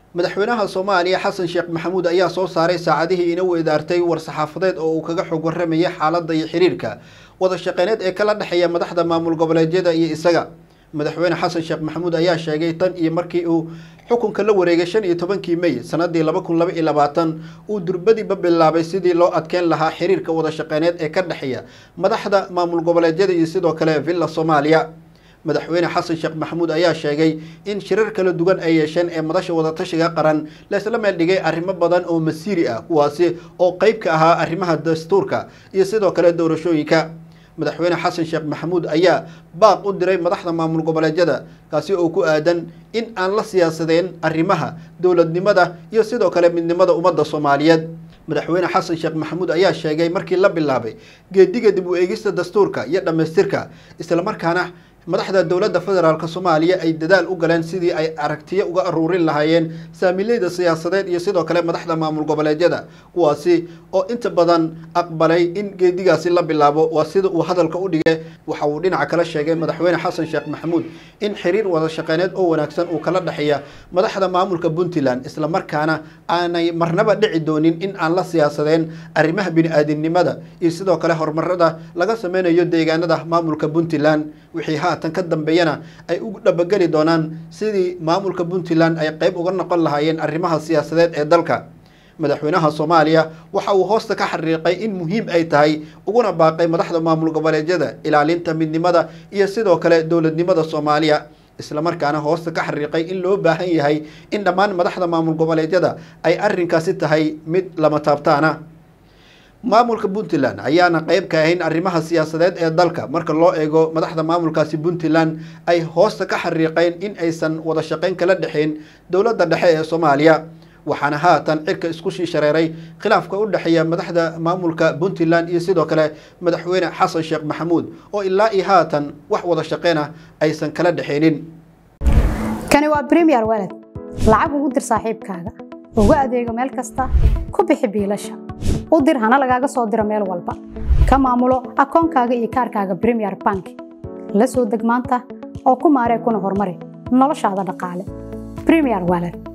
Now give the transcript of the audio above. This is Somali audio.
madaxweynaha soomaaliya xasan sheekh maxamuud ayaa soo saaray saacadihii ina weydaartay war-saxaafadeed oo uu kaga xog warramayay xaaladda iyo xiriirka wada shaqeyneed ee kala dhexeeya madaxda maamul goboleedyada iyo isaga madaxweyne xasan sheekh maxamuud ayaa sheegay tan iyo markii uu xukunka la wareegay shan iyo tobankii mey sanadii laba kun laba iyo labaatan uu durbadiiba bilaabay sidii loo adkeyn lahaa xiriirka wada shaqeyneed ee ka dhexeeya madaxda maamul goboleedyada iyo sidoo kale villa soomaaliya madaxweyne xasan sheekh maxamuud ayaa sheegay in shirar kala duwan ay yeesheen ee madasha wadatashiga qaran laysla meel dhigay arrimo badan oo masiiri ah kuwaasi oo qeyb ka ahaa arrimaha dastuurka iyo sidoo kale doorashooyinka madaxweyne xasan sheekh maxamuud ayaa baaq u diray madaxda maamul goboleedyada kaasi oo ku aadan in aan la siyaasadeen arrimaha dowladnimada iyo sidoo kale midnimada ummadda soomaaliyeed madaxweyne xasan sheekh maxamuud ayaa sheegay markii la bilaabay geediga dib u eegista dastuurka iyo dhammaystirka islamarkaana madaxda dowladda federaalk soomaaliya ay dadaal u galeen sidii ay aragtiyo uga aruurin lahaayeen saamileyda siyaasadeed iyo sidoo kale madaxda maamul goboleedyada kuwaasi oo inta badan aqbalay in geedigaasi la bilaabo waa sida uu hadalka u dhigay waxa uu dhinaca kala sheegay madaxweyne xasan sheekh maxamuud in xiriir wada shaqeyneed oo wanaagsan uu kala dhexeeya madaxda maamulka puntland islamarkaana aanay marnaba dhici doonin in aan la siyaasadeen arrimaha bini-aadinimada iyo sidoo kale horumarada laga sameynayo deegaanada maamulka puntland wixii haatan ka dambeeyana ay u dhabageli doonaan sidii maamulka puntland ay qeyb uga noqon lahaayeen arrimaha siyaasadeed ee dalka madaxweynaha soomaaliya waxa uu hoosta ka xariiqay in muhiim ay tahay uguna baaqay madaxda maamul goboleedyada ilaalinta midnimada iyo sidoo kale dowladnimada soomaaliya islamarkaana hoosta ka xariiqay in loo baahan yahay in dhammaan madaxda maamul goboleedyada ay arrinkaasi tahay mid lama taabtaana maamulka puntland ayaana qeyb ka ahayn arrimaha siyaasadeed ee dalka marka loo eego madaxda maamulkaasi puntland ay hoosta ka xariiqeen in aysan wada shaqeyn kala dhexeyn dowladda dhexe ee soomaaliya waxaana haatan cirka isku shii shareeray khilaafka u dhexeeya madaxda maamulka puntland iyo sidoo kale madaxweyne xasan sheekh maxamuud oo ilaa iyo haatan wax wada shaqeyn ah aysan kala dhexeynin kani waa bremiyer walad lacag ugu dir saaxiibkaaga ugu adeego meel kasta ku bixi biilasha u dir hana lagaaga soo diro meel walba ka maamulo akoonkaaga iyo kaarkaaga bremiyer bank la soo deg maanta oo ku maaree kuna horumari noloshaada dhaqaale bremiyer walad